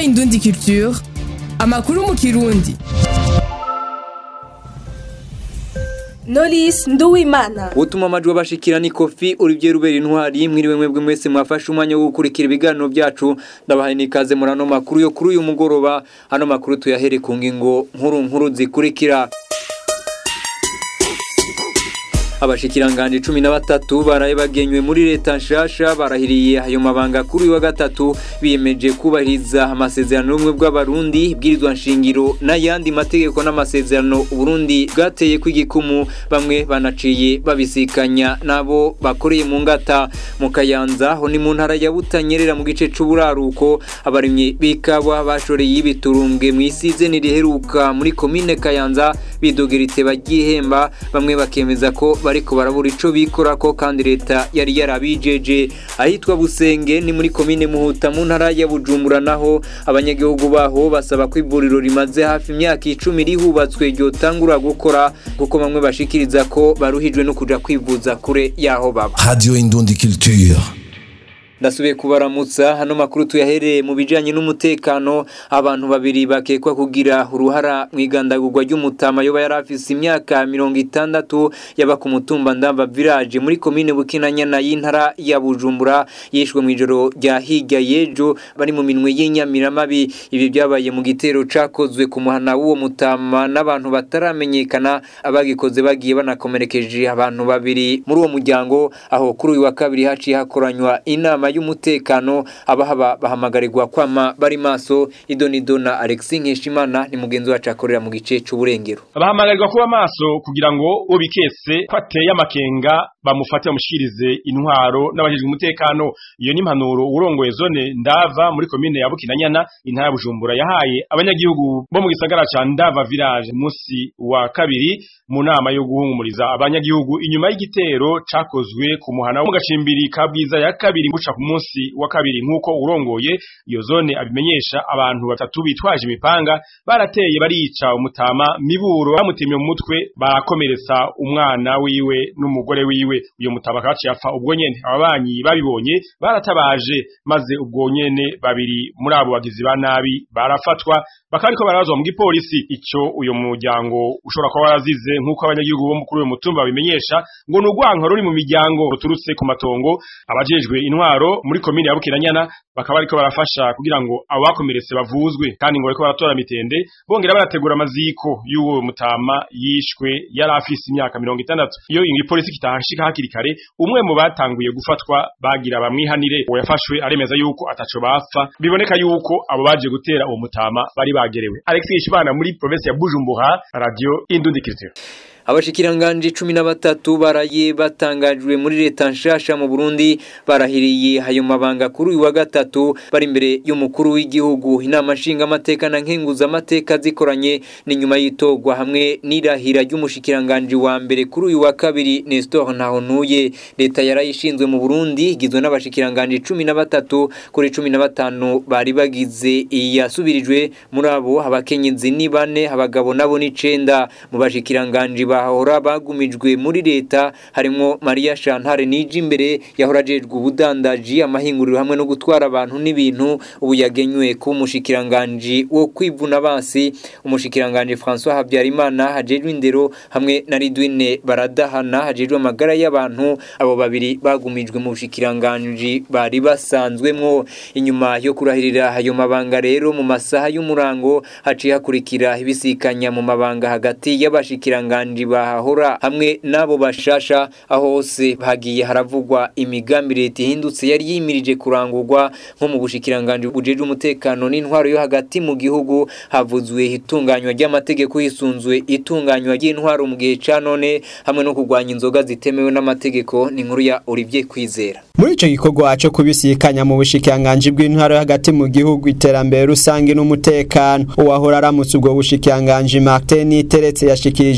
Indundi Culture amakuru mu kirundi Knowless Nduwimana utuma amajwi abashikira ni kofi Olivier Rubera intwari mwiriwe mwebwe mwese mwafashe umwanya wo gukurikira ibiganiro byacu ndabahaye nikaze muri ano makuru yo kuri uyu mugoroba ano makuru tuyahere ku ngingo nkuru nkuru zikurikira abashikiranganje cumi na batatu baraye bagenywe muri leta nshasha barahiriye ayo mabanga kuri uyu wa gatatu biyemeje kubahiriza amasezerano y'ubumwe bw'abarundi ibwirizwa nshingiro n'ayandi mategeko n'amasezerano uburundi bwateye kw'igikumu bamwe banaciye babisikanya nabo bakoreye mu ngata mu kayanza ho ni mu ntara ya butanyerera mu gice c'uburaruko abarimyi b'ikawa bashoreye ibiturumbwe mu isizeni riheruka muri komine kayanza bidogera iteba ry'ihemba bamwe bakemeza ko bariko barabura ico bikorako kandi leta yari yarabijeje ahitwa Busenge ni muri komine Muhuta mu ntara ya Bujumbura naho abanyagihugu baho basaba ko ivuriro rimaze hafi imyaka icumi rihubatswe ryotangura gukora kuko bamwe bashikiriza ko baruhijwe no kuja kwivuza kure yaho baba Radio Indundi Culture. ndasubiye kubaramutsa hano makuru tuyahereye mu bijanye n'umutekano abantu babiri bakekwa kugira uruhara mu igandagurwa ry'umutama yoba yari afise imyaka mirongo itandatu yaba ku mutumba ndamba village muri komine bukinanyana y'intara ya bujumbura yishwe mu ijoro rya hirya y'ejo bari mu minwe y'inyamiramabi ibi byabaye mu gitero cakozwe ku muhana w'uwo mutama n'abantu bataramenyekana abagikoze bagiye banakomerekeje abantu babiri muri uwo muryango aho kuri uyu wa kabiri haciye hakoranywa inama y'umutekano abahaba bahamagarirwa kwama bari maso idonido na Alexis Nkeshimana ni mugenzi wacu akorera mu gice c'uburengero bahamagarirwa kuba maso kugira ngo ubikese ko ateye amakenga bamufate bamushikirize intwaro n'abajejwe umutekano iyo ni impanuro urongoye zone ndava muri komine ya Bukinanyana intara ya Bujumbura yahaye abanyagihugu bo mu gisagara ca Ndava village musi wa kabiri mu nama yo guhumuriza abanyagihugu inyuma y'igitero cakozwe ku muhana wo mu gacimbiri ka bwiza ya kabiri guca ku munsi wa kabiri nk'uko urongoye iyo zone abimenyesha abantu batatu bitwaje imipanga barateye barica umutama miburo bamutemye mu mutwe barakomeretsa umwana wiwe n'umugore wiwe uyo mutama kaciye apfa ubwo nyene ababanyi babibonye baratabaje maze ubwo nyene babiri muri abo bagizi ba nabi barafatwa bakariko barabazwa mu gipolisi ico uyo muryango ushobora kuba warazize nk'uko abanyagihugu bo kuri uyo mutumba babimenyesha ngo ni urwanka ruri mu miryango ruturutse ku matongo abajejwe intwaro muri komine ya Bukinanyana bakaba bariko barafasha kugira ngo abo bakomeretse bavuzwe kandi ngo bariko baratora mitende bongera barategura amaziko y'uwo mutama yishwe yari afise imyaka mirongo itandatu iyo igipolisi kitahashika hakiri kare umwe mu batanguye gufatwa bagira bamwihanire uwo yafashwe aremeza yuko ataco bapfa biboneka yuko abo baje gutera uwo mutama bari bagerewe Alexis Ishibana muri province ya Bujumbura radio Indundi Culture abashikiranganje cumi na batatu baraye batangajwe muri leta nshasha mu Burundi barahiriye ayo mabanga kuri uyu wa gatatu bari imbere y'umukuru w'igihugu inama nshinga amateka na nkenguza amateka zikoranye ni nyuma y'itogwa hamwe n'irahira ry'umushikiranganje wa mbere kuri uyu wa kabiri Nestor Ntahonuye leta yarayishinzwe mu Burundi igizwe n'abashikiranganje cumi na batatu kuri cumi na batanu bari bagize iyasubirijwe muri abo abakenyezi ni bane abagabo nabo ni cenda mu bashikiranganje bahora bagumijwe muri leta harimo Maria Chantal Niji imbere yahora ajejwe ubudandaji amahinguriro hamwe no gutwara abantu n'ibintu ubu yagenywe ku mushikiranganje wo kwivuna basi umushikiranganje François Habyarimana hajejwe indero hamwe na Ridwine baradahana hajejwe amagara y'abantu abo babiri bagumijwe mu bushikiranganje bari basanzwemwo inyuma yo kurahirira ayo mabanga rero mu masaha y'umurango haciye hakurikira ibisikanya mu mabanga hagati y'abashikiranganje bahahora hamwe n'abo bashasha aho hose hagiye haravugwa imigambi leta ihindutse yari yimirije kurangurwa nko mu bushikiranganje bujeje umutekano n'intwaro yo hagati mu gihugu havuzwe itunganywa ry'amategeko hisunzwe itunganywa ry'intwaro mu gihe ca none hamwe no kurwanya inzoga zitemewe n'amategeko ni inkuru ya Olivier Kwizera muri ico gikorwa cyo kubisikanya mu bushikiranganje bw'intwaro yo hagati mu gihugu iterambere rusange n'umutekano uwahora aramutse ubwo bushikiranganje Martin Teretse yashikirije ko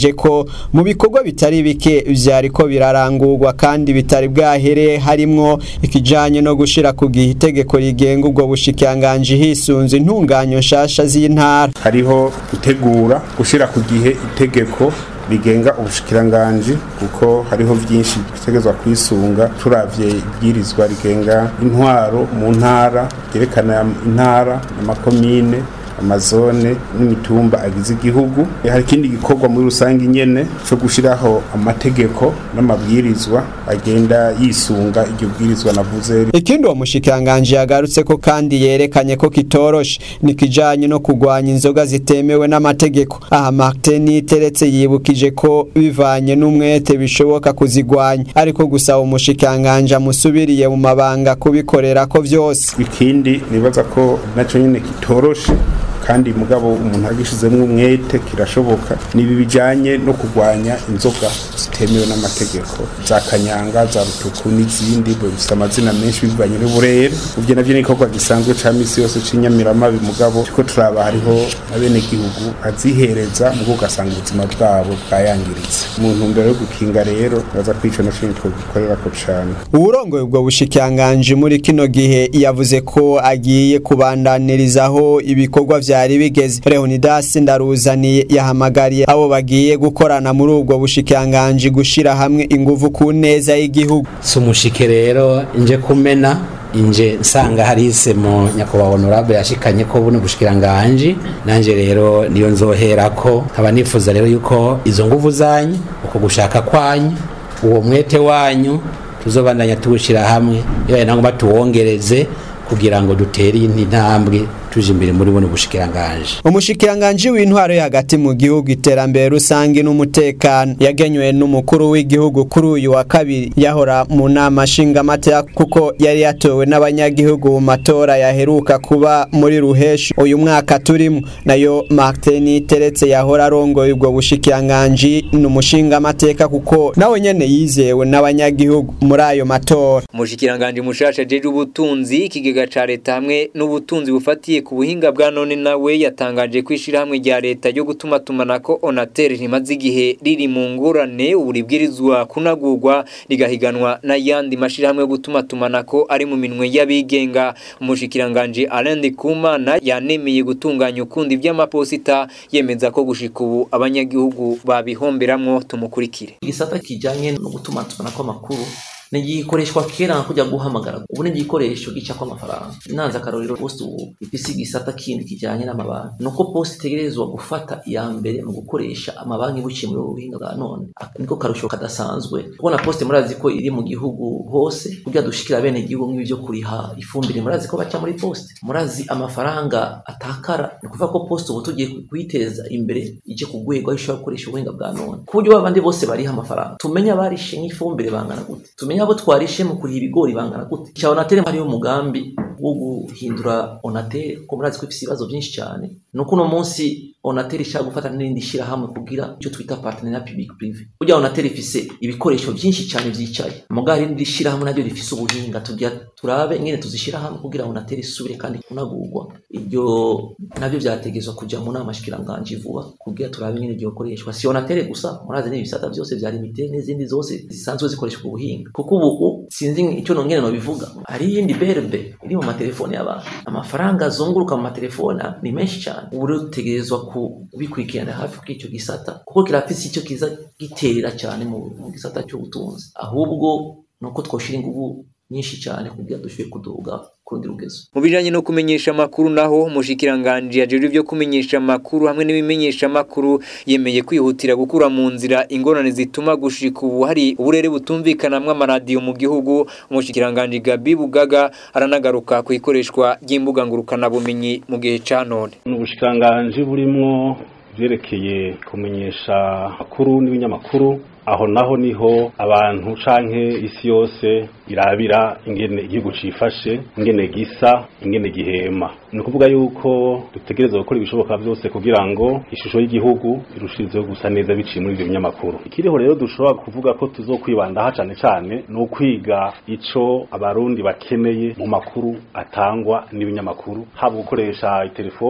mu bikorwa bitari bike vyariko birarangurwa kandi bitari bwahere harimwo ikijanye no gushira ku gihe itegeko rigenga ubwo bushikiranganji hisunze intunganyo nshasha z'intara hariho gutegura gushira ku gihe itegeko rigenga ubushikiranganji kuko hariho byinshi bitegerezwa kwisunga turavye ibwirizwa rigenga intwaro mu ntara ryerekana intara amakomine amazone n'imitumba agize igihugu hari ikindi gikorwa muri rusange nyene cyo gushiraho amategeko n'amabwirizwa agenda yisunga iryo bwirizwa navuze ikindi uwo mushikiranganje yagarutse ko kandi yerekanye ko kitoroshe ni kijanye no kugwanya inzoga zitemewe n'amategeko aha Martin iteretse yibukije ko bivanye n'umwete bishoboka kuzigwanya ariko gusaba umushikiranganje amusubiriye mu mabanga kubikorera ko vyose ikindi nibaza ko naco nyene kitoroshe kandi mugabo umuntu agishizemwo umwete kirashoboka nibi bijanye no kugwanya inzoga zitemewe n'amategeko za kanyanga za rutuku n'izindi bifite amazina menshi bivanye n'uburere uvyo navyo n'igikorwa gisanzwe ca misi yose c'inyamiramabi mugabo ko turaba hariho abenegihugu azihereza mugo ugasanga ubuzima bwabo bwayangiritse mu ntumbero yo gukinga rero baza kwica no kintu twogikorerako cane uwurongoye ubwo bushikiranganji muri kino gihe yavuze ko agiye kubandanirizaho ibikorwa vyari bigeze Leonidas Ndaruzaniye yahamagariye abo bagiye gukorana muri ubwo bushikiranganji gushira hamwe inguvu ku neza y'igihugu sumushike rero nje kumena inje nsanga harise mu nyakubahwa honorable yashikanye ko buno bushikiranganji nanje rero niyo nzoherako nkaba nifuza rero yuko izo nguvu zanyu uko gushaka kwanyu uwo mwete wanyu tuzobandanya tuwushira hamwe iyo nangomba tuwongereze kugira ngo dutere indi ntambwe tuje imbere muri buno bushikiranganje umushikiranganje w'intwaro yo hagati mu gihugu iterambere rusange n'umutekano yagenywe n'umukuru w'igihugu kuri uyu wa kabiri yahora mu nama nshingamateka kuko yari yatowe n'abanyagihugu mu matora yaheruka kuba muri ruheshi uyu mwaka turimo nayo Martin Teretse yahora arongoye ubwo bushikiranganje n'umushingamateka kuko nawe nyene yizewe n'abanyagihugu muri ayo matora umushikiranganje mushasha jeje ubutunzi ikigega ca leta hamwe n'ubutunzi bufatiye ku buhinga bwa none nawe yatangaje kwishira hamwe rya leta ryo gutuma tumanako Onatel rimaze igihe riri mu ngorane uburibwirizwa kunagurwa rigahiganwa n'ayandi mashirahamwe yo gutuma tumanako ari mu minwe y'abigenga umushikiranganje Alain Kumana yanemeye gutunganya ukundi vy'amaposita yemeza ko gushika ubu abanyagihugu babihomberamwo tumukurikire igisata kijanye no gutuma tumanako amakuru nigikoreshwa kera nka kujya guhamagara ubu ni igikoresho gicako amafaranga nanze akarorero post ubu ifise igisata kindi kijanye n'amabanki nuko post itegerezwa gufata iya mbere mu gukoresha amabanki buciye muri buhinga bwa none niko karusho kadasanzwe kubona post murazi ko iri mu gihugu hose kugira dushikira bene igihugu nk'ibyo kuriha ifumbire murazi ko baca muri post murazi amafaranga atakara ni kuvuga ko post ubu tugiye kuyiteza imbere ije ku rwego aho ishobora gukoresha ubuhinga bwa none ku buryo babandi bose bariha amafaranga tumenye abarishe nk'ifumbire bangana gute tumenye abo twarishe mu kuriha ibigori bangana gute cya onatere hariyo umugambi wo guhindura onatere kuko murazi ko ifite ibibazo byinshi cyane ni uko uno munsi onatere ishaka gufata n'irindi shyirahamwe kugira icyo twita partenariat public prive burya onatere ifise ibikoresho byinshi cyane byicaye mugabo irindi shyirahamwe naryo rifise ubuhinga tugira turabe ingene tuzishyira hamwe kugira onatere isubire kandi kunagurwa ibyo nabyo byategezwa kujya mu nama shikiranganje vuba kugira turabe ingene byokoreshwa si onatere gusa murazi n'ibisata byose bya limite n'izindi zose zisanzwe zikoreshwa ubuhinga kuko ubu sinzi icyo nongene no bivuga hari iyindi berbe iri mu matelefone y'abantu amafaranga azunguruka mu matelefone ni menshi cyane ubu rero dutegerezwa kubikurikirana hafi kuri icyo gisata kuko kirafise icyo kiza giterera cyane mu gisata cy'ubutunzi ahubwo ni uko twoshira ingufu nyinshi cyane kugira dushoboye kuduga kurundi rugezo mu bijanye no kumenyesha amakuru naho umushikiranganje yajejwe ibyo kumenyesha amakuru hamwe n'ibimenyesha amakuru yemeye kwihutira gukura mu nzira ingorane zituma gushika ubu hari uburere butumvikanamwo amaradiyo mu gihugu umushikiranganje Gabi Bugaga aranagaruka ku ikoreshwa ry'imbuga ngurukana bumenyi mu gihe ca none n'ubushikiranganje burimwo vyerekeye kumenyesha amakuru n'ibinyamakuru aho naho niho abantu canke isi yose irabira ingene igihugu cifashe ingene gisa ingene gihema ni ukuvuga yuko dutegereza gukora ibishoboka byose kugira ngo ishusho y'igihugu irushirizeho gusa neza biciye muri ivyo binyamakuru ikiriho rero dushobora kuvuga ko tuzokwibandaho cane cane ni ukwiga ico abarundi bakeneye mu makuru atangwa n'ibinyamakuru haba gukoresha itelefone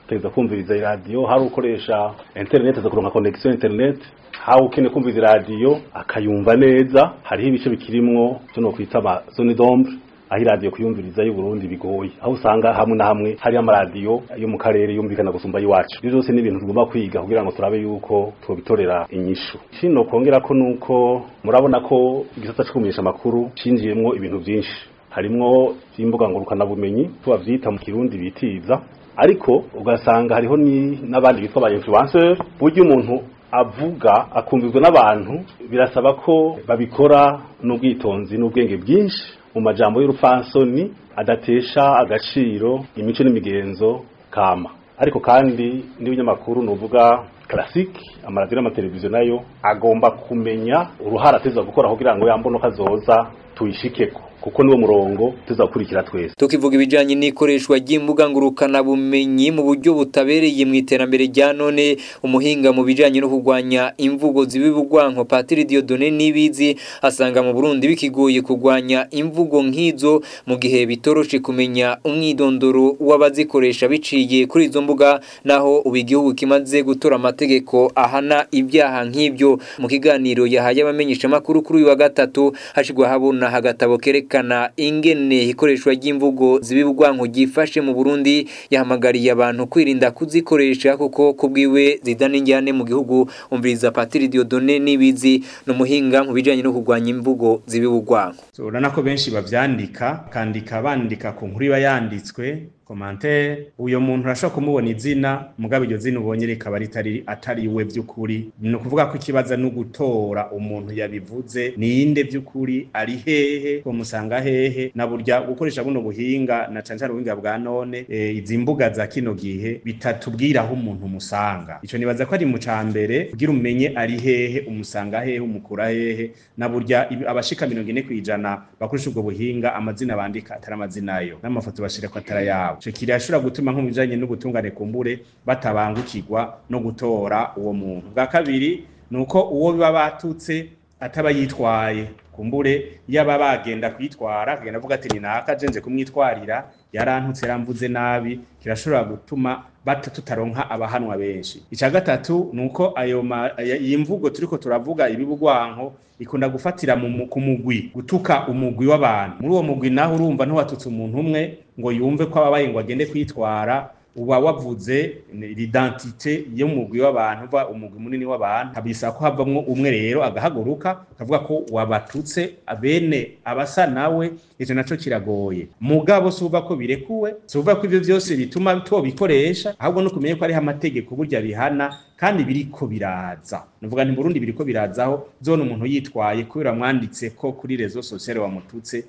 teza kumviriza iradiyo hari ukoresha internet aza kuronka connection internet hawe ukeneye kumviriza iradiyo akayumva neza hariho ibice bikirimwo byo no kwita ama zone d'ombre aho iradiyo kuyumviriza y'u Burundi bigoye aho usanga hamwe na hamwe hari amaradiyo yo mu karere yumvikana gusumba iwacu ibyo byose ni ibintu tugomba kwiga kugira ngo turabe yuko twobitorera inyishu kino kongera ko nuko murabona ko igisata cyo kumenyesha amakuru cinjiyemwo ibintu byinshi harimwo imbuga ngurukanabumenyi tubavyita mu kirundi bitiza ariko ugasanga hariho ni n'abandi bitwa ba influencer buryo umuntu avuga akumvizwa n'abantu birasaba ko babikora n'ubwitonzi n'ubwenge bwinshi mu majambo y'urufansoni adatesha agaciro imico n'imigenzo kama ariko kandi n'ibinyamakuru nuvuga classique amaradiyo n'amateleviziyo nayo agomba kumenya uruhara ateza gukora kugira ngo yambono kazoza tuyishikeko kuko niwo murongo tuzakurikira twese tukivuga ibijanye n'ikoreshwa ry'imbuga ngurukana bumenyi mu buryo butabereye mu iterambere rya none umuhinga mu bijanye no kurwanya imvugo zibibugwanko Patiri Dieudonné Nibizi asanga mu Burundi bikigoye kurwanya imvugo nk'izo mu gihe bitoroshe kumenya umwidondoro w'abazikoresha biciye kuri izo mbuga naho ubu igihugu kimaze gutora amategeko ahana ibyaha nk'ibyo mu kiganiro yahaye abamenyesha makuru kuri uyu wa gatatu hashigwa habona hagatabo kereka kwerekana ingene ikoreshwa ry'imvugo zibibwanko gifashe mu Burundi yahamagariye abantu kwirinda kuzikoresha kuko kubwiwe zidana injyane mu gihugu umviriza Patiri Dieudonné Nibizi n'umuhinga mu bijanye no kurwanya imvugo zibibugwanko urabona ko benshi bavyandika kandika bandika ku nkuru iba yanditswe commentaire uyo muntu urashobora kumubona izina mugabo iryo zina ubonye rikaba ritari atari we by'ukuri ni ukuvuga ko ikibazo no gutora umuntu yabivuze ninde by'ukuri ari hehe musanga hehe na burya gukoresha buno buhinga na cane cane ubuhinga bwa none e, izi mbuga za kino gihe bitatubwira aho umuntu musanga ico nibaza ko ari mu cambere kugira umenye ari hehe umusanga hehe umukura hehe na burya abashika mirongo ine kwijana bakoresha ubwo buhinga amazina bandika atari amazina yo n'amafoto bashira ko atari yabo ico kirashobora gutuma nko bijanye n'ubutungane kumbure batabangukirwa no gutora uwo muntu bwa kabiri nuko uwo biba batutse ataba yitwaye kumbure yaba bagenda kwitwara akagenda avuga ati ni naka jenze kumwitwarira yarantutse yaramvuze nabi kirashobora gutuma bata tutaronka abahanwa benshi icya gatatu ni uko ayo iyi mvugo turiko turavuga ibibugwanko ikunda gufatira mu kumugwi gutuka umugwi w'abantu muri uwo mugwi naho urumva ntiwatutse umuntu umwe ngo yumve ko ababaye ngo agende kwitwara uba wavuze l'identité y'umugwi w'abantu uva umugwi munini w'abantu habisa ko havamwo umwe rero agahaguruka akavuga ko wabatutse abene abasa nawe ivyo naco kiragoye mugabo suva ko birekuwe suva ko ivyo vyose bituma tobikoresha ahubwo no kumenya ko ariho amategeko burya bihana kandi biriko biraza nuvuga nti Burundi biriko birazaho zone umuntu yitwaye kubera mwanditse ko kuri rezo sociale wamututse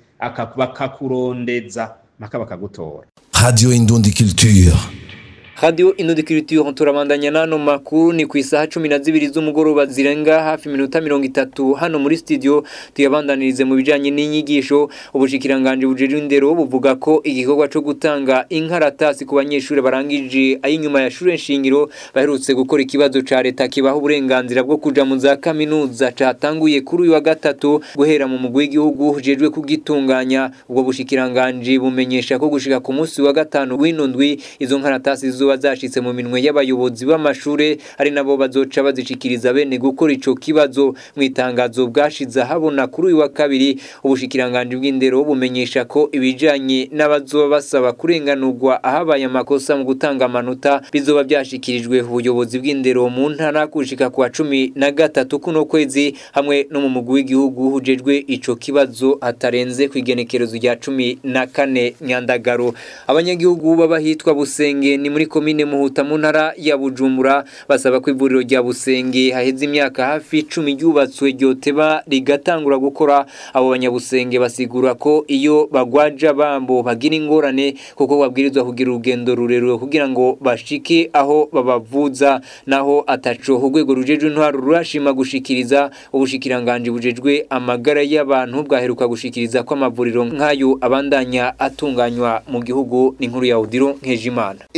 akakurondeza maka bakagutora Radio Indundi Culture. Radio Inundi Culture turabandanya nano makuru ni ku isaha 12 z'umugoroba zirenga hafi minota 30 hano muri studio tuyabandanirize mu bijanye n'inyigisho ubushikiranganje bujeje indero buvuga ko igikorwa cyo gutanga inkaratasi ku banyeshuri barangije ayinyuma ya shure nshingiro baherutse gukora ikibazo ca leta kibaho uburenganzira bwo kuja mu za kaminuza catanguye kuri uyu wa gatatu guhera mu mugwi w'igihugu hujejwe kugitunganya ubwo bushikiranganje bumenyesha ko gushika ku munsi wa gatanu w'inundwi izo nkaratasi zo zashitse mu minwe y'abayobozi b'amashure ari nabo bazoca bazishikiriza bene gukora ico kibazo mu itangazo bwashize habona kuri uyu wa kabiri ubushikiranganje bw'indero bumenyesha ko ibijanye n'abazoba basaba kurenganurwa ahabaye amakosa mu gutanga amanota bizoba byashikirijwe ubuyobozi bw'indero mu ntara kushika kwa cumi na gatatu kuno kwezi hamwe no mu mugwi w'igihugu hujejwe ico kibazo hatarenze kwigenekerezo rya cumi na kane nyandagaro abanyagihugu b'abahitwa busenge ni muri komine muhuta mu ntara ya bujumbura basaba ko ivuriro rya busenge haheze imyaka hafi icumi ryubatswe ryoteba rigatangura gukora abo banyabusenge basigura ko iyo bagwaja bambo bagira ingorane kuko babwirizwa kugira urugendo rurerure kugira ngo bashike aho babavuza naho ataco urwego rujejwe intwaro rurashima gushikiriza ubushikiranganje bujejwe amagara y'abantu bwaheruka gushikiriza ko amavuriro nk'ayo abandanya atunganywa mu gihugu n'inkuru ya Odiro Nkejimana inyubako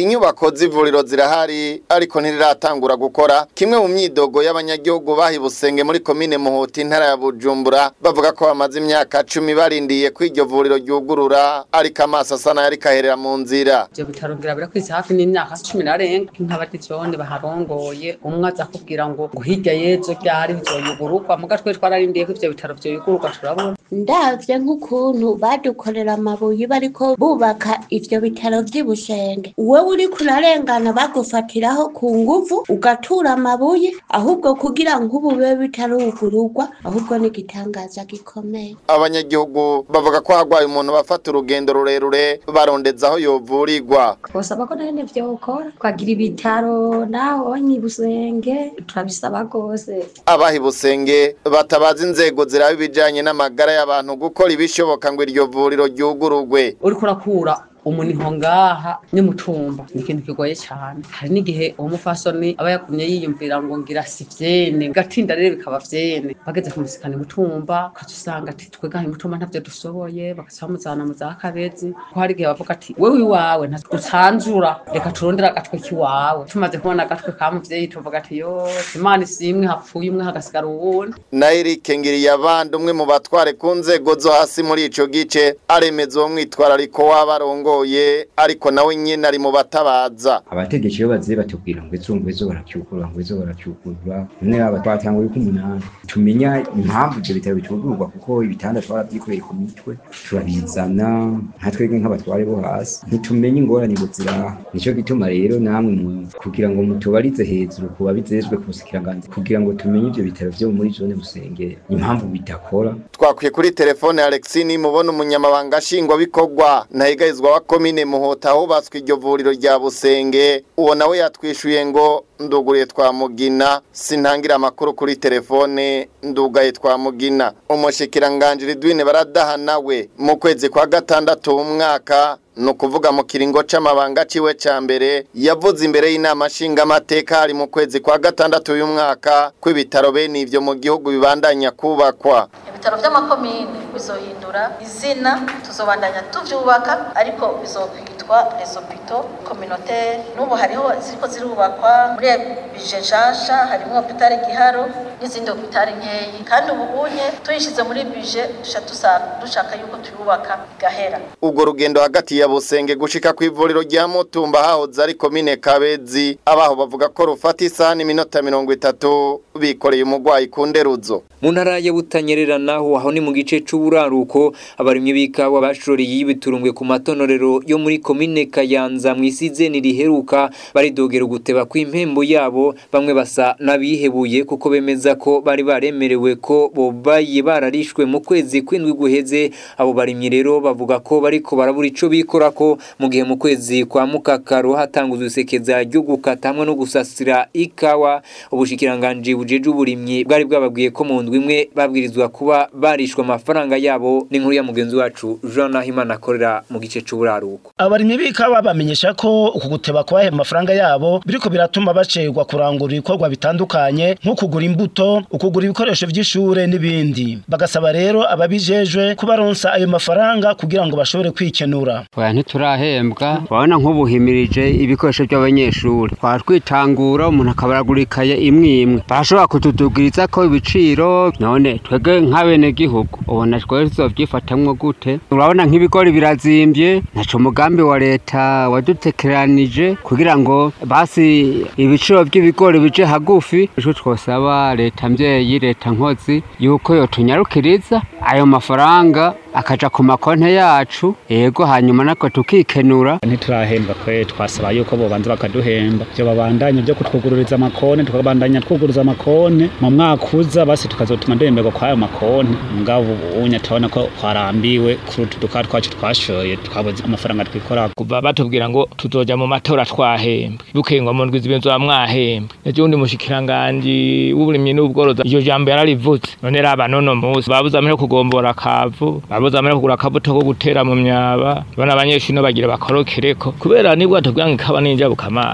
z'ivuriro zirahari ariko ntiriratangura gukora kimwe mu myidogo y'abanyagihugu bahibusenge muri komine muhuti intara ya bujumbura bavuga ko bamaze imyaka cumi barindiye ko iryo vuriro ryugurura ariko amaso asa n'ayari kaherera mu nzira ivyo bitaro ngira birakwiza hafi n'imyaka cumi narenga nk'abatijone baharongoye umwe aza kubwira ngo ngo hirya y'ejo ryari bizoyugururwa muga twe twararindiye ko ivyo bitaro vyoyugururwa turabona ndavye nk'ukuntu badukorera amabuye bariko bubaka ivyo bitaro vy'ibusenge wewe uriko urarengana bagufatiraho ku nguvu ugatura amabuye ahubwo kugira ngo ubu bibe bitarugururwa ahubwo ni igitangaza gikomeye abanyagihugu bavuga ko hagwaye umuntu bafata urugendo rurerure barondeza aho yovurirwa twosaba ko nene vyokora twagira ibitaro naho nyibusenge turabisaba rwose abahibusenge batabaza inzego ziraba ibijanye n'amagara y'abantu gukora ibishoboka ngo iryo vuriro ryugururwe uriko urakura umuniho ngaha n'umutumba ni ikintu kigoye cyane hari n'igihe uwo mufasoni aba yakumye yiyumvira ngo ngira si vyene gatinda rero bikaba vyene bageze kumusikana imutumba ukaca usanga ati twegaha imutumba ntavyo dusoboye bagaca bamuzana mu za kabezi ko hari igihe bavuga ati wewe iwawe ntucanzura reka turondere agatwe k'iwawe tumaze kubona agatwe ka muvyeyi tuvuga ati yo imana isimwe hapfuye umwe hagasigara uwundi na Eric Ngiriyabandi umwe mu batware ku nzego zo hasi muri ico gice aremeza uwo mwitwarariko w'abarongo bigoye ariko nawe nyine ari mu batabaza abategetsi iyo baziye batubwira ngo ejo ngo ejo baracyukura ngo ejo baracyukura none aba twatanguye ko umunani tumenya impamvu ibyo bitaro bicugurwa kuko ibitanda twarabyikoreye ku mitwe turabizana nka twebwe nk'abatware bo hasi ntitumenye ingorane ngo ziraha nicyo gituma rero namwe mu kugira ngo mutubarize hejuru ku babizejwe ku busikiranganzi kugira ngo tumenye ibyo bitaro byo muri zone busenge impamvu bidakora twakwiye kuri telefone Alexini mubona umunyamabanga nshingwabikorwa ntahigayizwa wa komine muhota hubatswe iryo vuriro rya busenge uwo nawe yatwishuye ngo nduguriye twa mugina sintangira amakuru kuri telefone ndugaye twa mugina umushikiranganje Ridwine baradaha nawe mu kwezi kwa gatandatu umwaka ni ukuvuga mu kiringo c'amabanga ciwe ca mbere yavuze imbere y'inama nshingamateka hari mu kwezi kwa gatandatu uyu mwaka ko ibitaro bene ivyo mu gihugu bibandanya kubakwa ibitaro vy'amakomine bizohindura izina tuzobandanya tuvyubaka ariko bizokwitwa les hôpitaux communautaires n'ubu hariho ziriko zirubakwa muri bije nshasha harimo hopitali giharo n'izindi hopitali nkeyi kandi ubu unye tuyishize muri bije dushaka yuko tuyubaka igahera ubwo rugendo hagati ya busenge gushika ku ivuriro rya mutumba hahoze ari komine kabezi abaho bavuga ko rufata isaha n'iminota mirongo itatu bikoreye umurwayi ku nderuzo mu ntara ya butanyerera naho aho ni mu gice c'uburaruko abarimyi b'ikawa bashoreye y'ibiturumbwe ku matonorero yo muri komine kayanza mu isizeni riheruka baridogera uguteba kw'impembo yabo bamwe basa n'abihebuye kuko bemeza ko bari baremerewe ko bobaye bararishwe mu kwezi kw'indwi guheze abo barimyi rero bavuga ko bariko barabura ico bikora ko mu gihe mu kwezi kwa mukakaro hatanguzwe isekeza ryo gukata hamwe no gusasira ikawa ubushikiranganji bujeje uburimyi bwari bwababwiye ko mu ndwi imwe babwirizwa kuba barishwe amafaranga yabo n'inkuru ya mugenzi wacu Jean Nahimana akorera mu gice c'uburaruko abarimyi b'ikawa bamenyesha ko uku guteba kubaha amafaranga yabo biriko biratuma bacerwa kurangura ibikorwa bitandukanye nko kugura imbuto ukugura ibikoresho vy'ishure n'ibindi bagasaba rero ababijejwe kubaronsa ayo mafaranga kugira ngo bashobore kwikenura oya ntiturahembwa urabona nk'ubuhimirije ibikoresho by'abanyeshuri twatwitangura umuntu akabaragura ikaye imwe imwe barashobora kutudugiriza ko ibiciro none twebwe nk'abenegihugu ubona twebwe tuzovyifatamwo gute urabona nk'ibigori birazimbye ntaco umugambi wa leta wadutekeranije kugira ngo basi ibiciro by'ibigori bije hagufi ico twosaba leta mvyeyi leta nkozi yuko yotunyarukiriza ayo mafaranga akaja ku makonte yacu yego hanyuma nako tukikenura ntiturahembwa kwe twasaba yuko bobanza bakaduhemba byo babandanya byo kutwugururiza amakonte tukabandanya twuguruza amakonte mu mwaka uza basi tukazotuma duhemberwa kwayo makonte mugabo ubunya tubona ko twarambiwe kuri utu duka twacu twashoye twabuze amafaranga twikora kuva batubwira ngo tuzoja mu matora twahembwe bukengwa mu ndwi zibiri mwahembwe ejo undi mushikiranganji w'uburimyi n'ubworozi iryo jambo yararivutse none raba nono musi babuze amene kugombora akavu babuze amene kugura akabuto ko gutera mu myaba bana abanyeshuri no bagira bakorokereko kubera nibwo atubwira ngo ikaba ninjabuka amazi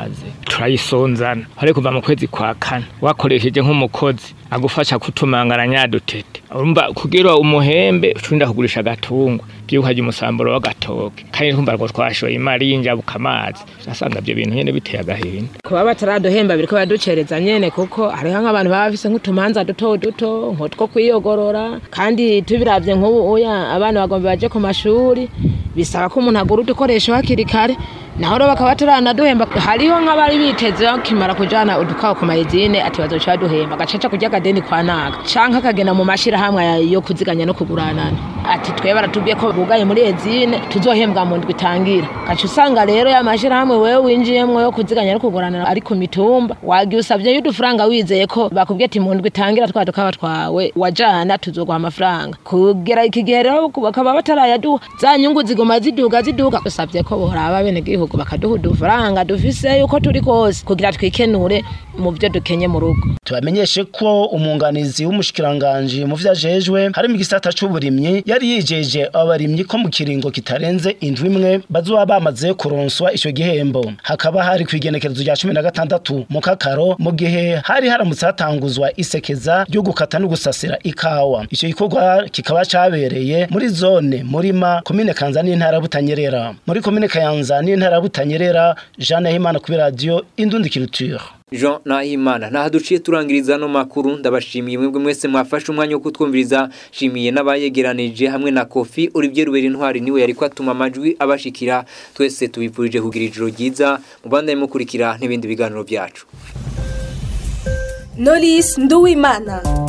turayisonzana hari kuva mu kwezi kwa kane wakoresheje nk'umukozi agufasha kutumangana nyadutete urumva kugira umuhembe ucurinda kugurisha agatungwa byukaje umusamburo w'agatoke kandi twumva ngo twashoye imari y'injabuka amazi asanga ibyo bintu nyene biteye agahinda kuba bataraduhemba biriko baducereza nyene kuko hariho nk'abantu baba bafise nk'utumanza duto duto nk'utwo kwiyogorora kandi tubiravye nk'ubu uya abana bagomba baje ku mashuri bisaba ko umuntu agura udukoresho hakiri kare naho rero bakaba bataranaduhemba hariho nk'abari biteze bakimara kujana udukaho ku mayezine ati bazoca baduhemba agacaca kurya akadeni kwa naga canke akagenda mu mashirahamwe yo kuziganya no kuguranana ati twe baratubwiye ko bugaye muri ezine tuzohembwa mu ndwi itangira gaca usanga rero ya mashirahamwe wewe winjiyemwo yo kuziganya no kuguranana ari ku mitumba wagiye usavye y'udufaranga wizeye ko bakubwiye ati mu ndwi itangira twa dukawa twawe wajana tuzoguha amafaranga kugera iki gihe rero bakaba batarayaduha za nyungu ziguma ziduga ziduga usavye ko boraba bene gihugu bakaduha udufaranga dufise yuko turi kose kugira twikenure mu byo dukenye mu rugo tubamenyeshe ko umunganizi w'umushikiranganji mu vyo ajejwe harimo igisata c'uburimyi yari yijeje abarimyi ko mu kiringo kitarenze indwi imwe bazoba bamaze kuronswa ico gihembo hakaba hari kw'igenekerezo rya cumi na gatandatu mu kakaro mu gihe hari haramutse hatanguzwa isekeza ryo gukata no gusasira ikawa ico gikorwa kikaba cabereye muri zone murima komine kanza n'intara butanyerera muri komine kayanza n'intara butanyerera Jeanne Himana kuri radio Indundi Culture Jean Nahimana naha duciye turangiriza no makuru ndabashimiye mwebwe mwese mwafashe umwanya wo kutwumviriza shimiye n'abayegeranije hamwe na Kofi Olivier Ruberi Ntwari niwe yariko atuma amajwi abashikira twese tubipurije kugira ijoro ryiza mubandanye mukurikira n'ibindi biganiro byacu Knowless Nduwimana